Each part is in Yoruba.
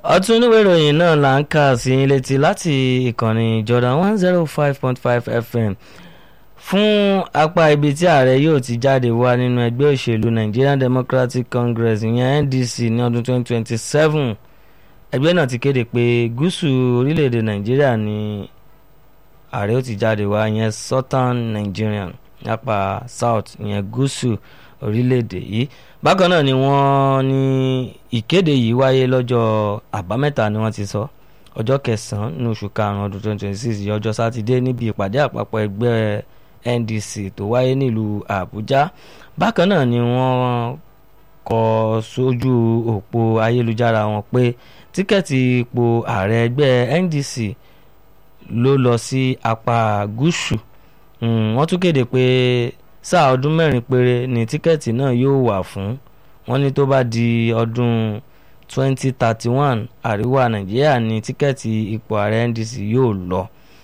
ọtún oníwèé ìròyìn náà là ń kà sí yín létí láti ìkànnì Jordan one zero five point five FM fún apá ibi tí ààrẹ yóò ti jáde wá nínú ẹgbẹ́ òṣèlú Nigerian Democratic Congress ìyẹn NDC ní ọdún twenty twenty seven ẹgbẹ́ náà ti kéde pé gúúsù orílẹ̀-èdè Nàìjíríà ni ààrẹ ó ti jáde wá ìyẹn Southern Nigerian apá South ìyẹn gúúsù orílẹ̀-èdè yìí bákan náà ni wọ́n ní ìkéde yìí wáyé lọ́jọ́ àbámẹ́ta ni wọ́n ti sọ ọjọ́ kẹsàn-án ní oṣù karùn-ún ọdún twenty twenty six ọjọ́ sátidé níbi ìpàdé àpapọ̀ ẹgbẹ́ NDC tó wáyé nílùú Àbújá bákan náà ni wọ́n kọ sójú òpó ayélujára wọn pé tíkẹ́ẹ̀tì ipò ààrẹ ẹgbẹ́ NDC ló lọ sí apá gúúsù wọ́n tún kéde pé sáà ọdún mẹ́rin péré ni tíkẹ́ẹ̀tì náà yóò wà fún wọn ní tó bá di ọdún 2031 àríwá nàìjíríà ní tíkẹ́ẹ̀tì ipò ààrẹ NDC yóò lọ.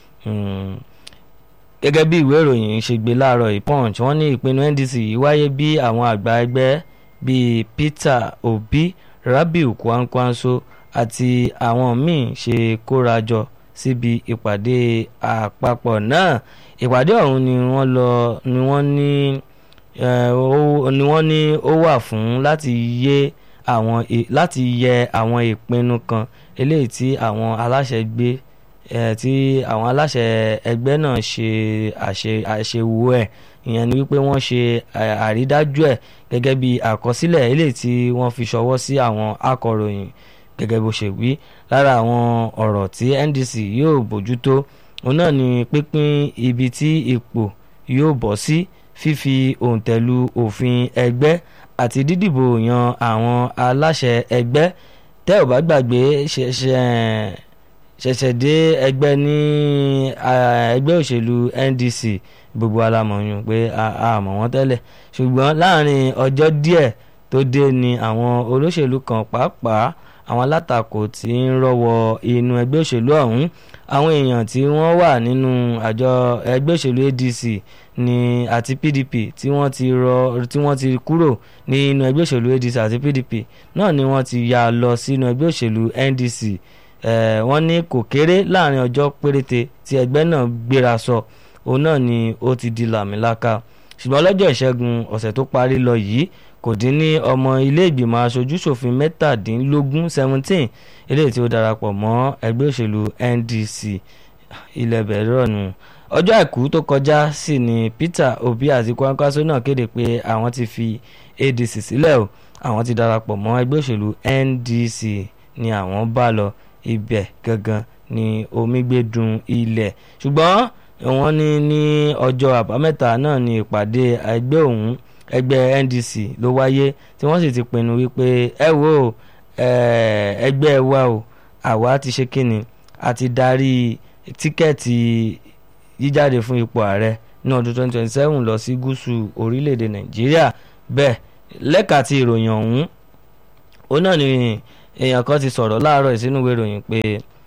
gẹ́gẹ́ bí ìwé ìròyìn ṣe gbé láàárọ̀ ìpunch wọ́n ní ìpinnu NDC yìí wáyé bí àwọn àgbà ẹgbẹ́ bíi Peter Obi Rabiu Kwankwanso àti àwọn míì ṣe kóra jọ síbi ìpàdé àpapọ̀ náà ìpàdé ọ̀hún ni wọ́n lọ ni wọ́n ní ni wọ́n ní ó wà fún láti yẹ àwọn láti yẹ àwọn ìpinnu kan eléyìí tí àwọn aláṣẹ gbé tí àwọn aláṣẹ ẹgbẹ́ náà ṣe àṣewò ẹ̀ ìyẹn ni wípé wọ́n ṣe àrídájú ẹ̀ gẹ́gẹ́ bí àkọsílẹ̀ eléyìí tí wọ́n fi ṣọwọ́ sí àwọn akọ̀ròyìn gẹ́gẹ́ bó ṣe wí lára àwọn ọ̀rọ̀ tí NDC yóò bójútó òun náà ni pínpín ibi tí ipò yóò bọ́ sí fífi òǹtẹ̀lù òfin ẹgbẹ́ àti dídìbò yan àwọn aláṣẹ ẹgbẹ́ tẹ́ ò bá gbàgbé ṣẹ̀ṣẹ̀ dé ẹgbẹ́ ní ẹgbẹ́ òṣèlú NDC gbogbo alamọ̀yún pé a mọ̀ wọ́n tẹ́lẹ̀ ṣùgbọ́n láàrin ọjọ́ díẹ̀ tó dé ni àwọn olóṣèlú kan pàápàá àwọn alátakò tí ń rọ́wọ́ inú ẹgbẹ́ òṣèlú ọ̀hún àwọn èèyàn tí wọ́n wà nínú àjọ ẹgbẹ́ òṣèlú ADC ní àti PDP tí wọ́n ti rọ tí wọ́n ti kúrò nínú ẹgbẹ́ òṣèlú ADC àti PDP náà ni wọ́n ti yà lọ sínú ẹgbẹ́ òṣèlú NDC eh, wọ́n ní kò kéré láàrin ọjọ́ péréte tí ẹgbẹ́ náà gbéra sọ òun náà ni ó ti di làmìlaka ṣùgbọ́n lọ́jọ́ ìṣẹ́gun ọ̀sẹ̀ tó parí lọ yìí kò dín ní ọmọ ilé ìgbìmọ̀ aṣojú-ṣòfin mẹ́tàdínlógún seventeen eléyìí tí ó darapọ̀ mọ́ ẹgbẹ́ òṣèlú NDC ilẹ̀ bẹ̀rẹ̀ nù ọjọ́ àìkú tó kọjá sí ni Peter Obi àti Kwankwaso náà kéde pé àwọn ti fi ADC sílẹ̀ o àwọn ti darapọ̀ mọ́ ẹgbẹ́ òṣèlú NDC ni àwọn bá lọ ibẹ̀ gangan ni omi gbé dùn ilẹ̀ ṣùgbọ́n wọ́n ní ní ọjọ́ àbámẹ́ta náà ni ìpàdé ẹgbẹ́ òun ẹgbẹ́ NDC ló wáyé tí wọ́n sì ti pinnu wípé ẹ wo ẹgbẹ́ wa o àwa ti ṣe kíni a ti darí tíkẹ́ẹ̀tì jíjáde fún ipò ààrẹ ní ọdún 2027 lọ sí gúúsù orílẹ̀-èdè Nàìjíríà bẹ́ẹ̀ lẹ́ka ti ìròyìn ọ̀hún òun náà ni èèyàn kan ti sọ̀rọ̀ láàárọ̀ ìsínú ìwé ìròyìn pé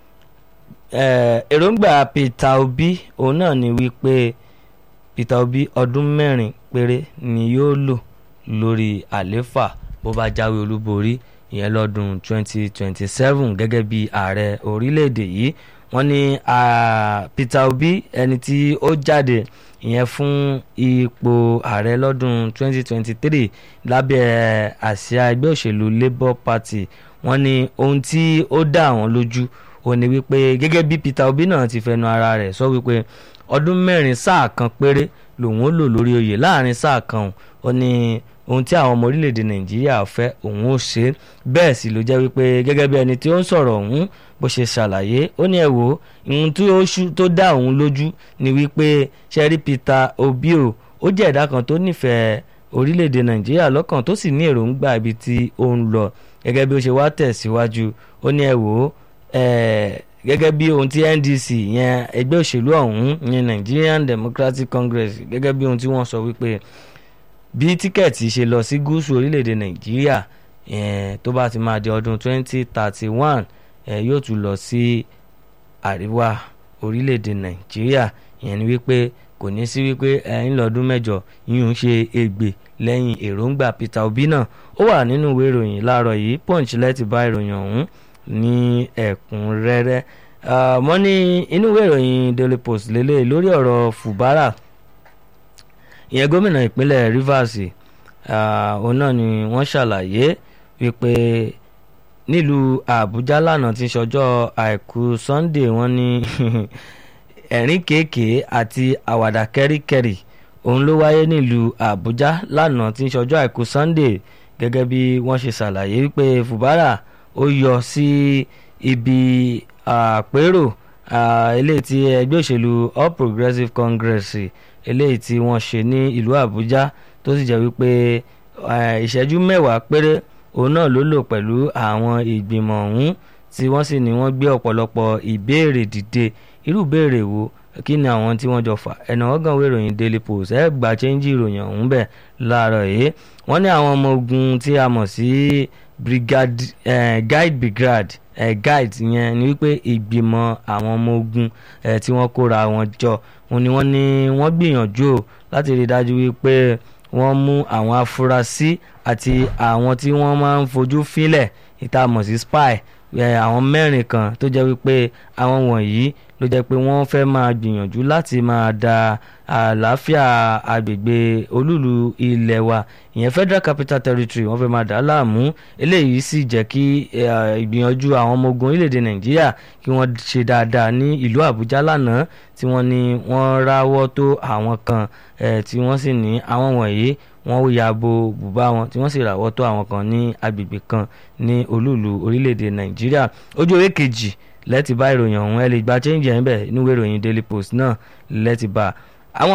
èròǹgbà Peter Obi òun náà ni wípé Peter Obi ọdún mẹ́rin péré ni yóò lò lórí àléfà bó bá jáwé olúborí ìyẹn lọ́dún 2027 gẹ́gẹ́ bí ààrẹ orílẹ̀-èdè yìí wọ́n ní Peter Obi ẹni tí ó jáde ìyẹn fún ipò ààrẹ lọ́dún 2023 lábẹ́ àsíá ẹgbẹ́ òṣèlú Labour Party wọ́n ní ohun tí ó dá àwọn lójú ó ní wípé gẹ́gẹ́ bí Peter Obi náà ti fẹnu ara rẹ̀ sọ wípé ọdún mẹ́rin sáà kan péré lòun ó lò lórí oyè láàrin sáà kan ó ní ohun tí àwọn ọmọ orílẹ̀-èdè Nàìjíríà fẹ́ òun ó ṣe bẹ́ẹ̀ sì ló jẹ́ wípé gẹ́gẹ́ bí ẹni tí ó ń sọ̀rọ̀ ọ̀hún bó ṣe ṣàlàyé ó ní ẹ wò ohun tó dá òun lójú ni wípé ṣẹ́rí Peter Obi o ó jẹ́ ẹ̀dá kan tó nífẹ̀ẹ́ orílẹ̀-èdè Nàìjíríà lọ́kàn tó sì ní èròǹgbà ibi tí ó ń lọ gẹ́gẹ́ bí ó ṣe wá tẹ̀síwájú ó ní ẹ wò gẹ́gẹ́ bí ohun tí NDC yẹn ẹgbẹ́ òṣèlú ọ̀hún yẹn Nigerian Democratic Congress gẹ́gẹ́ bí ohun tí wọ́n sọ wípé bí tíkẹ́ẹ̀tì ṣe lọ sí gúúsù orílẹ̀-èdè Nàìjíríà tó bá ti máa di ọdún 2031 yóò tún lọ sí àríwá orílẹ̀-èdè Nàìjíríà ìyẹn ni wípé kò ní sí wípé ẹ ń lọ́dún mẹ́jọ yìí ń ṣe ègbè lẹ́yìn èròǹgbà Peter Obi náà ó wà nínú ìwé ìròyìn láàárọ̀ yìí Punch lẹ́tì bá ìròyìn ọ̀hún ní ẹ̀kúnrẹ́rẹ́ wọ́n ní inú ìwé ìròyìn Daily Post lélẹ̀ lórí ọ̀rọ̀ Fubara ìyẹn gómìnà ìpínlẹ̀ Rivers òun náà ni wọ́n ṣàlàyé wípé nílùú Àbújá lánàá tí ṣọjọ́ àìkú Sunday wọ́n ní ẹ̀rín kéèké àti àwàdà kẹ́ríkẹ́rì òun ló wáyé nílùú Àbújá lánàá tí ṣọjọ́ àìkú Sunday gẹ́gẹ́ bí wọ́n ṣe ṣàlàyé wípé Fubara ó yọ sí ibi àpérò eléyìí tí ẹgbẹ́ òṣèlú All Progressives Congress eléyìí tí wọ́n ṣe ní ìlú Àbújá tó sì jẹ́ wípé ìṣẹ́jú mẹ́wàá péré òun náà ló lò pẹ̀lú àwọn ìgbìmọ̀ ọ̀hún tí wọ́n sì ní wọ́n gbé ọ̀pọ̀lọpọ̀ ìbéèrè dìde irú ìbéèrè wo kí ni àwọn tí wọ́n jọ fà ẹ̀nà ọ̀gàn ìwé ìròyìn Daily Post ẹ̀ gba chẹ́ńjì ìròyìn ọ̀hún bẹ̀ láàárọ̀ yìí wọ́n ní àwọn ọmọ ogun tí a mọ̀ sí brigade eh, guide brigade eh, guide yẹn ni wípé ìgbìmọ̀ àwọn ọmọ ogun eh, tí wọ́n kóra wọn jọ òun ni wọ́n ní wọ́n gbìyànjú láti rí i dájú wípé wọ́n mú àwọn afurasí àti àwọn tí wọ́n máa ń fojú fílẹ̀ ìta mọ̀ sí spy àwọn mẹ́rin kan tó jẹ́ wípé àwọn wọ̀nyí ló jẹ́ pé wọ́n fẹ́ máa gbìyànjú láti máa da àlàáfíà agbègbè olúlu ilẹ̀ wa ìyẹn Federal Capital Territory wọ́n fẹ́ máa dà á láàmú eléyìí sì jẹ́ kí ìgbìyànjú àwọn ọmọ ogun orílẹ̀-èdè Nàìjíríà kí wọ́n ṣe dáadáa ní ìlú Àbújá lánàá tí wọ́n ní wọ́n ráwọ́ tó àwọn kan tí wọ́n sì ní àwọn wọ̀nyí wọ́n ya bo bùbá wọn tí wọ́n sì ràwọ́ tó àwọn kan ní agbègbè kan ní olúùlú orílẹ̀-èdè Nàìjíríà ojú ewé kejì lẹ́tì bá ìròyìn ọ̀hún ẹ lè gba change ẹ̀ ń bẹ̀ nínú ìròyìn Daily Post náà lẹ́tì bá àwọn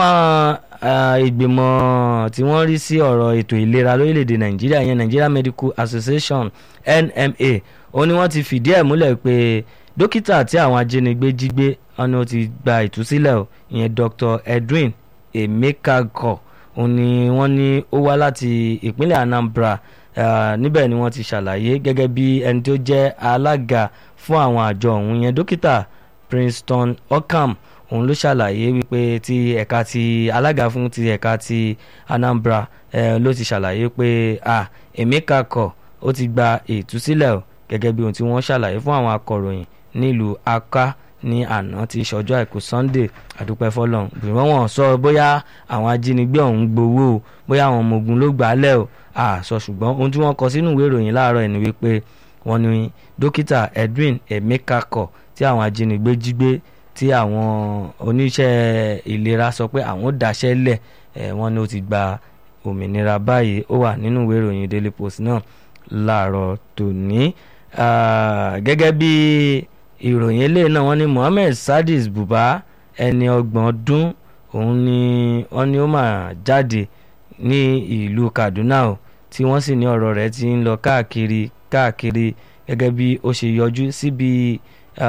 ìgbìmọ̀ tí wọ́n rí sí ọ̀rọ̀ ètò ìlera lórílẹ̀‐èdè Nàìjíríà yẹn Nigeria Medical Association NMA ó ní wọ́n ti fìdí ẹ̀ múlẹ̀ pé dókítà tí àwọn ajínigbé jí gbé wọn ni ó ti gba ìtúsílẹ̀ o ìyẹn Dr. Edwin Emekagor òun ni wọ́n ní ó wá láti ìpínlẹ̀ Anambra níbẹ̀ ni wọ́n ti ṣàlàyé gẹ́gẹ́ bí ẹni tó jẹ́ alága fún àwọn àjọ ọ̀hún yẹn dókítà Princeton Ockham òun ló ṣàlàyé wípé ti ẹ̀ka ti alága fún ti ẹ̀ka ti Anambra eh, ló ti ṣàlàyé pé ah, Emeka kọ̀ ó ti gba ìtúsílẹ̀ o gẹ́gẹ́ bí ohun tí wọ́n ṣàlàyé fún àwọn akọ̀ròyìn nílùú Aka ní àná ti ṣọjọ́ àìkú Sunday àdúpẹ́ fọlọ́n bìrọ̀ wọn sọ bóyá àwọn ajínigbé ọ̀hún gbowó o bóyá àwọn ọmọ ogun ló gbà á lẹ̀ o àṣọ ṣùgbọ́n ohun tí wọ́n kọ sínú ìwé ìròyìn láàárọ̀ ẹ̀ ni wípé wọ́n ní dókítà Edwin Emeka kọ̀ tí àwọn ajínigbé jí gbé tí àwọn oníṣẹ́ ìlera sọ pé àwọn ò dáṣẹ́ lẹ̀ ẹ̀ wọ́n ní ó ti gba òmìnira báyìí ó wà nínú ìwé ìròyìn Daily Post náà láàárọ̀ tòní gẹ́gẹ́ bí ìròyìn eléyìí náà wọ́n ní Mohammed Sadis Buba ẹni ọgbọ̀n ọdún òun ni wọ́n ní ó máa jáde ní ìlú Kaduna o tí wọ́n sì ní ọ̀rọ̀ rẹ̀ ti ń lọ káàkiri káàkiri gẹ́gẹ́ bí ó ṣe yọjú síbi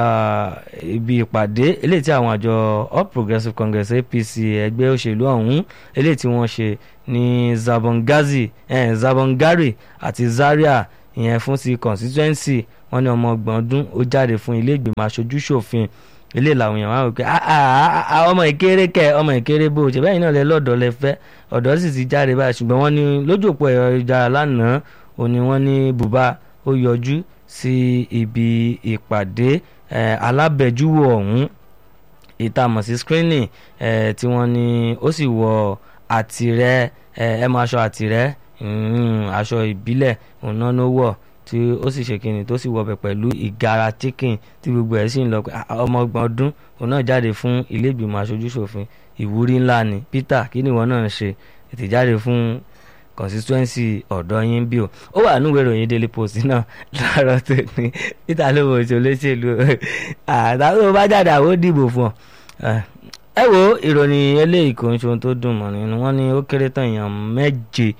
ibi ìpàdé eléyìí tí àwọn àjọ All Progressives Congress APC ẹgbẹ́ òṣèlú ọ̀hún eléyìí tí wọ́n ṣe ní Zabongazi eh, Zabongari àti Zaria ìyẹn fún ti constituency wọ́n ní ọmọ ọgbọ̀n ọdún ó jáde fún ilé ìgbìmọ̀ aṣojú ṣòfin ilé làwọn èèyàn wá wò pé ọmọ ìkéré kẹ ọmọ ìkéré bó ṣe bẹ́ẹ̀ náà lẹ lọ́dọ̀ lẹ fẹ́ ọ̀dọ́ sì ti jáde báyìí ṣùgbọ́n wọ́n ní lójú òpó ẹ̀rọ ìjára lánàá ó ní wọ́n ní bùbá ó yọjú sí ibi ìpàdé alábẹ́júwò ọ̀hún ìtamọ̀ sí screening tí wọ́n ní ó sì wọ àtìrẹ́ ẹ mọ aṣọ àtìrẹ́ aṣọ ìbílẹ̀ òun náà ló wọ̀ tí ó sì ṣe kínní tó sì wọbẹ̀ pẹ̀lú ìgara chicken tí gbogbo ẹ̀ sì ń lọ pé ọmọ ọgbọ̀n ọdún òun náà jáde fún ilé ìgbìmọ̀ aṣojúṣòfin ìwúrí ńlá ni Peter kí ni ìwọ náà ń ṣe ètè jáde fún constituency ọ̀dọ́ yín bí o ó wà nínú ìròyìn Daily Post náà láàárọ̀ tó ní Peter ló wọ oṣù olóṣèlú àtàwọn bá jáde àwọn ó dìbò fún ọ ẹ wo ìròyìn eléyìí kò ń ṣe ohun tó dùn mọ́ nínú wọn ni ó kéré tán èèyàn méje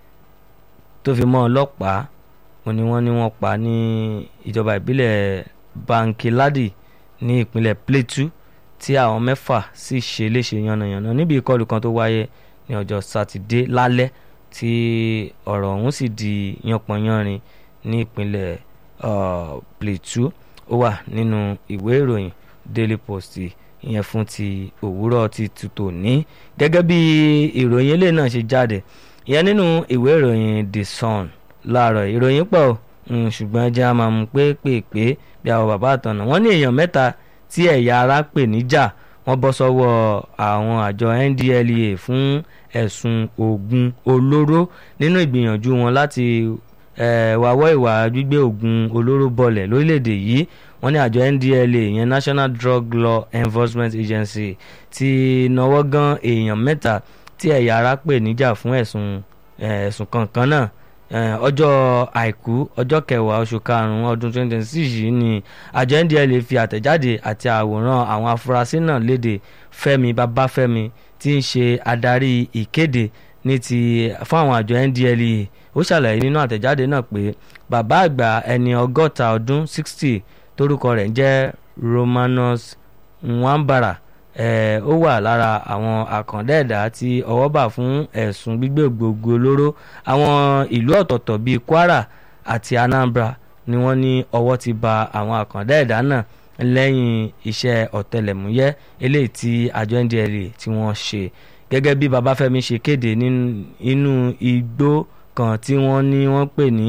tó fi mọ́ ọlọ́pàá wọ́n ní wọ́n ní wọ́n pa ní ìjọba ìbílẹ̀ Bankiladi ní ìpínlẹ̀ Plateau tí àwọn mẹ́fà sì ṣe léṣe yánnayànna níbi ìkọlù kan tó wáyé ní ọjọ́ sátidé lálẹ́ tí ọ̀rọ̀ ọ̀hún sì di yánpọnyánrin ní ìpínlẹ̀ Plateau ó wà nínú ìwé ìròyìn Daily Post ìyẹn fún ti òwúrọ̀ ti tutù ní gẹ́gẹ́ bí ìròyìn eléyìí náà ṣe jáde ìyẹn nínú ìwé ìròyìn The Sun láàárọ̀ ìròyìn pọ̀ ṣùgbọ́n ẹjẹ́ a máa mú pépèpé bí àwọn bàbá àtọ̀nà wọ́n ní èèyàn mẹ́ta tí ẹ̀yà ara pè níjà wọ́n bọ́ sọ́wọ́ àwọn àjọ NDLEA fún ẹ̀sùn oògùn olóró nínú ìgbìyànjú wọn láti wáwọ́ ìwà gbígbé oògùn olóró bọlẹ̀ lórílẹ̀‐èdè yìí wọ́n ní àjọ NDLEA ìyẹn National Drug Law Enforcement Agency ti náwó gan èèyàn mẹ́ta tí ẹ̀yà ara pè níjà fún ẹ̀sùn ẹ̀sùn kankan náà ọjọ́ àìkú ọjọ́ kẹwàá oṣù karùn-ún ọdún 2026 yìí ni àjọ NDLEA fi àtẹ̀jáde àti àwòrán àwọn afurasí náà léde Fẹ́mi Babáfẹ́mi tí ń ṣe adarí ìkéde ní ti fún àwọn àjọ NDLEA ó ṣàlàyé nínú àtẹ̀jáde náà pé bàbá àgbà ẹni ọgọ́ta ọdún 60 torúkọ rẹ̀ jẹ́ Romanus Nwambara ó wà lára àwọn àkàndá ẹ̀dá tí ọwọ́ bà fún ẹ̀sùn gbígbé gbogbo olóró àwọn ìlú ọ̀tọ̀ọ̀tọ̀ bíi Kwara àti Anambra ni wọ́n ní ọwọ́ ti bà àwọn àkàndá ẹ̀dá náà lẹ́yìn iṣẹ́ ọ̀tẹlẹ̀múyẹ́ eléyìí tí àjọ NDLEA tí wọ́n ṣe gẹ́gẹ́ bí Babáfẹ́mi ṣe kéde nínú igbó kan tí wọ́n ní wọ́n pè ní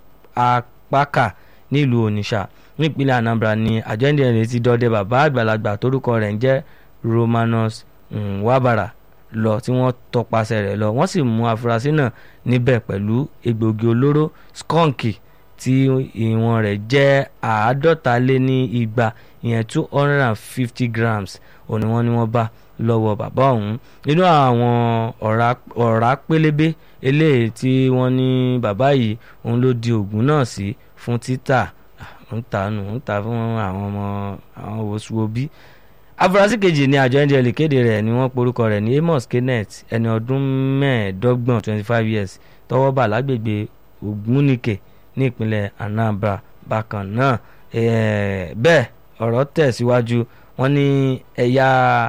Apaka nílùú Onitsha nípínlẹ̀ Anambra ni àjọ NDLEA ti dọdẹ bàbá àgbàlagbà torúkọ rẹ̀ ń jẹ́ Romanus Nwabara lọ tí wọ́n tọpasẹ̀ rẹ̀ lọ wọ́n sì mú afurasí náà níbẹ̀ pẹ̀lú egbògi olóró skunky tí ìwọ̀n rẹ̀ jẹ́ àádọ́ta lé ní igba ìyẹn two hundred and fifty grams òní wọ́n ní wọ́n bá lọ́wọ́ bàbá ọ̀hún nínú àwọn ọ̀rá pélébé eléyìí tí wọ́n ní bàbá yìí òun ló di oògùn náà sí fún títà ń ta nù ń ta fún àwọn ọmọ àwọn wosùwòbí afurasí kejì ní àjọ NDLEA kéde rẹ̀ ni wọ́n porúkọ rẹ̀ ní Amos Kenneth ẹni ọdún mẹ́ẹ̀ẹ́dọ́gbọ̀n twenty five years tọ́wọ́ bà lágbègbè Ògúnníkè ní ìpínlẹ̀ Anambra bákan náà bẹ́ẹ̀ ọ̀rọ̀ tẹ̀síwájú wọ́n ní ẹ̀yà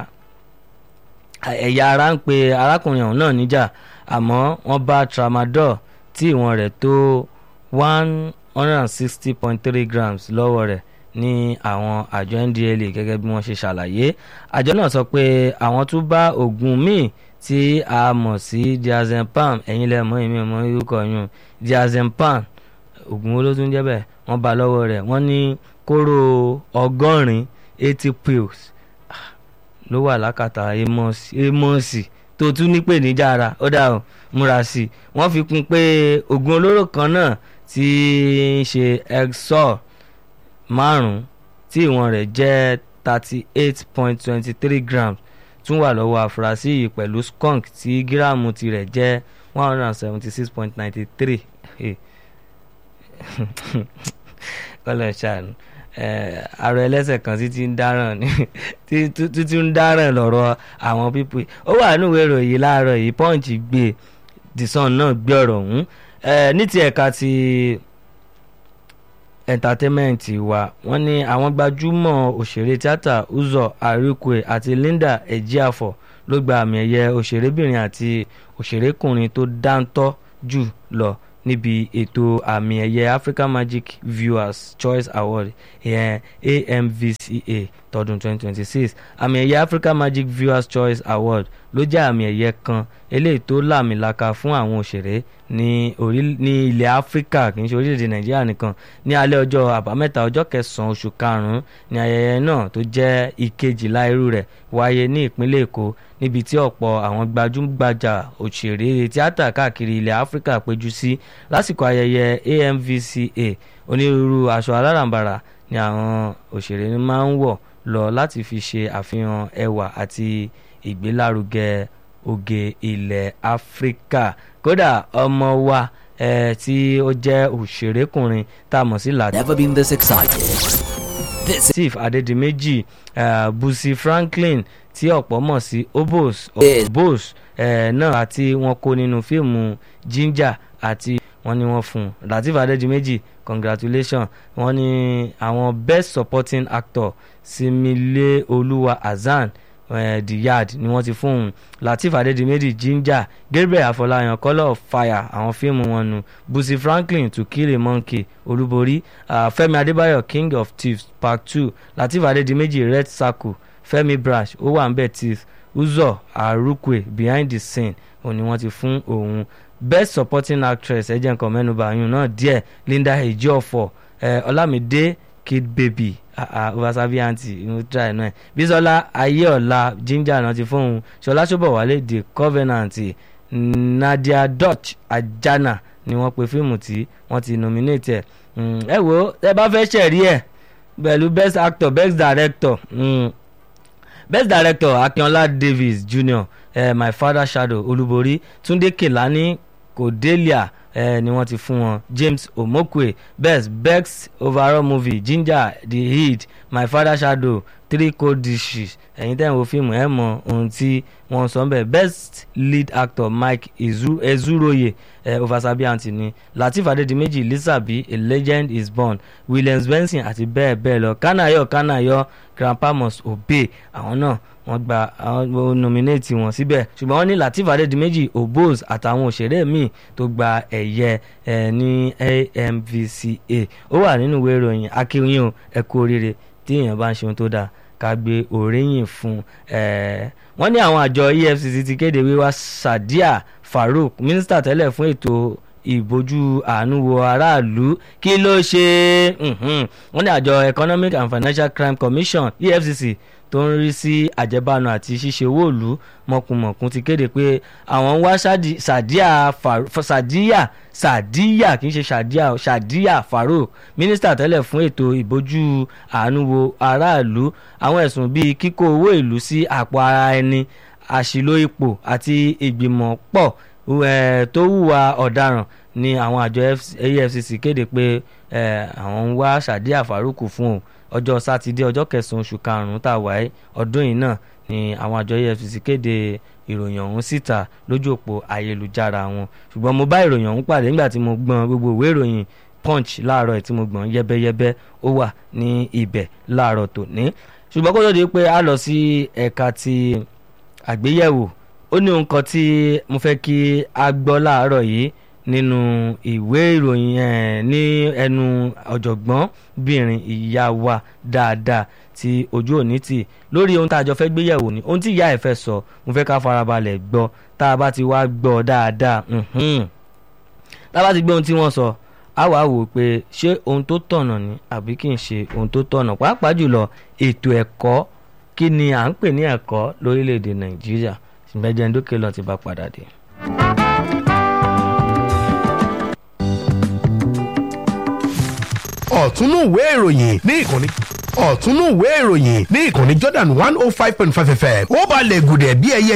ẹ̀yà ara ń pe arákùnrin ọ̀hún náà níjà àmọ́ wọ́n bá tramadol tí ìwọ̀n rẹ̀ tó one hundred and sixty point three grams lọ́wọ́ rẹ̀ ní àwọn àjọ NDLEA gẹ́gẹ́ bí wọ́n ṣe ṣàlàyé àjọ náà sọ pé àwọn tún bá oògùn míì tí a mọ̀ sí diazepam ẹ̀yin lẹ́mọ̀ èmi ọmọ orúkọ yun diazepam oògùn olótún jẹ́ bẹ́ẹ̀ wọ́n bá lọ́wọ́ rẹ̀ wọ́n ní kóró ọgọ́rin eighty pills ló wà lákàtà amọ̀sì tó tún ní pè níjà ara ó dà ó múra sí i wọ́n fi kún pé oògùn olóró kan náà tí ń ṣe exor márùn-ún tí ìwọ̀n rẹ̀ jẹ́ thirty eight point twenty three grams tún wà lọ́wọ́ àfúrásì yìí pẹ̀lú skunk tí gíráàmù tirẹ̀ jẹ́ one hundred and seventy six point ninety three kọ́lọ̀ ṣàánú ààrẹ ẹlẹ́sẹ̀ kan tí ti ń dáràn ní tí ń dáràn lọ́rọ̀ àwọn pípé ó wà nínú ìwé ìròyìn láàárọ̀ yìí punch gbé the sun náà gbé ọ̀rọ̀ ọ̀hún ní ti ẹ̀ka ti entertainment wa wọ́n ní àwọn gbajúmọ̀ òṣèré tíátà Uzo Arikwe àti Linda Ejiafọ ló gba àmì ẹ̀yẹ òṣèrébìnrin àti òṣèrékùnrin tó dáńtọ́ jù lọ níbi ètò àmì ẹ̀yẹ African Magic Viewers Choice Award ìyẹn AMVCA tọdún 2026 àmì ẹ̀yẹ African Magic Viewers Choice Award ló jẹ́ àmì ẹ̀yẹ kan eléyìí tó làmìlaka fún àwọn òṣèré ní orí ní ilẹ̀ Áfíríkà kì í ṣe orílẹ̀-èdè Nàìjíríà nìkan ní alẹ́ ọjọ́ àbámẹ́ta ọjọ́ kẹsàn-án oṣù karùn-ún ní ayẹyẹ náà tó jẹ́ ìkejìlá irú rẹ̀ wáyé ní ìpínlẹ̀ Èkó níbi tí ọ̀pọ̀ àwọn gbajúgbajà òṣèré tíátà káàkiri ilẹ̀ Áfíríkà péjú sí lásìkò ayẹyẹ AMVCA onírúurú aṣọ alárànbarà ni àwọn òṣèré máa ń wọ̀ lọ láti fi ṣe àfihàn ẹwà àti ìgbélárugẹ oge ilẹ̀ Áfíríkà kódà ọmọ wa eh, tí ó jẹ́ òṣèrékùnrin tá a mọ̀ sí Lateef Never been this excited. This Steve Adédìméjì uh, Busi Franklin tí ọ̀pọ̀ mọ̀ sí Obos Yes. Obos uh, náà àti wọn kó nínú fíìmù Ginger àti wọ́n ní wọ́n fún un Lateef Adédìméjì congratulations wọ́n ní àwọn best supporting actor Simile Olúwa Hasan uh, The Yard ni wọ́n ti fún un Lateef Adédìméjì Ginger Gabriel Afọláyan Colour of Fire àwọn fíìmù wọn nu Busi Franklin To Kill a Monkey Olúborí uh, Fẹ́mi Adébáyọ̀ King of Thieves Part Two Lateef Adédìméjì Red Circle Fẹ́mi Brash ó wà ń bẹ̀ Thief Uzo Arukwe Behind the Scene òun ni wọ́n ti fún òun best supporting actress ẹ jẹ́ nǹkan mẹ́nuba ayún náà díẹ̀ linda ejiofor ẹ ọlámídé kid baby obasabi aunty inú try náà bisola ayéọlá ginger náà ti fóun ṣọlá ṣọbọwálé the covenant nadia dutch ajana ni wọ́n pe fíìmù tí wọ́n ti nominate ẹ̀ ẹ wo ẹ bá fẹ́ ṣẹ̀rí ẹ̀ pẹ̀lú best actor best director mm. best director akínọlá davis jr eh, my father shadow olúborí túndé kèlání cordelia eh, ni wọ́n ti fún wọn james omokwe best best overall movie ginger the heat my father shadow three cold dishes ẹ̀yin tẹ́ ń wo fíìmù ẹ̀ mọ ohun tí wọ́n sọ bẹ́ẹ̀ best lead actor mike Ezu, ezuroye eh, ofasabi aunty ni lateef adedimeji lisabi a legend is born williams benson àti bẹ́ẹ̀ bẹ́ẹ̀ lọ kanayo kanayo grandpa must obey àwọn náà wọ́n gba àwọn nominate wọn síbẹ̀ ṣùgbọ́n wọ́n ní lateef adedimeji obos àtàwọn òṣèré míì tó gba ẹ̀yẹ ẹ̀ ní amvca ó wà nínú ìwé ìròyìn akínyìn o ẹ kú oríire tí èèyàn bá ń ṣe ohun tó dáa ká gbé òréyìn fún ẹ wọ́n ní àwọn àjọ efcc ti kéde wíwá sadiya farouk mínísítà tẹ́lẹ̀ fún ètò ìbójú àánú wo aráàlú kí ló ṣe wọ́n ní àjọ economic and financial crime commission efcc tó ń rí sí àjẹbánu àti ṣíṣe owó ìlú mọ̀kùmọ̀kùn ti kéde pé àwọn ń wá sadiya sadiya sadiya kì í ṣe sadiya sadiya farouk mínísítà tẹ́lẹ̀ fún ètò ìbójú àánú wo aráàlú àwọn ẹ̀sùn bíi kíkó owó ìlú sí àpò ara ẹni àṣìlò ipò àti ìgbìmọ̀ pọ̀ tó hùwà ọ̀daràn ni àwọn àjọ efcc kéde pé àwọn ń wá sadiya farouk fún o ọjọ́ sátidé ọjọ́ kẹsàn-án oṣù karùn-ún tá a wà ẹ́ ọdún yìí náà ni àwọn àjọ efcc kéde ìròyìn ọ̀hún síta lójú òpó ayélujára wọn ṣùgbọ́n mo bá ìròyìn ọ̀hún pàdé nígbà tí mo gbọ́n gbogbo ìwé ìròyìn punch láàárọ̀ tí mo gbọ́n yẹ́bẹ́yẹ́bẹ́ ó wà ní ibẹ̀ láàárọ̀ tòní ṣùgbọ́n kó tó di pé a lọ sí ẹ̀ka ti àgbéyẹ̀wò ó ní ohun kan tí mo fẹ́ kí a gbọ́ láàárọ̀ yìí nínú ìwé ìròyìn ẹ̀ ní ẹnu ọ̀jọ̀gbọ́n bìnrin ìyá wa dáadáa tí ojú òní tì lórí ohun tá a jọ fẹ́ gbéyẹ̀wò ni ohun tí ìyá ẹ̀ fẹ́ sọ mo fẹ́ ká farabalẹ̀ gbọ́ tá a bá ti wá gbọ́ dáadáa tá a bá ti gbọ́ ohun tí wọ́n sọ a wàá wò pé ṣé ohun tó tọ̀nà ni àbí kì í ṣe ohun tó tọ̀nà pàápàá jùlọ ètò ẹ̀kọ́ kí ni à ń pè ní ẹ̀kọ́ lórílẹ̀‐èdè nàìjíríà ìgbẹ́jẹ̀ ndókè lọ ti bá padà dé. ọ̀túnú ìwé ìròyìn ní ìkànnì ọ̀túnú ìwé ìròyìn ní ìkànnì Jordan one oh five point five fm ó balẹ̀ gùdẹ̀ bí ẹyẹ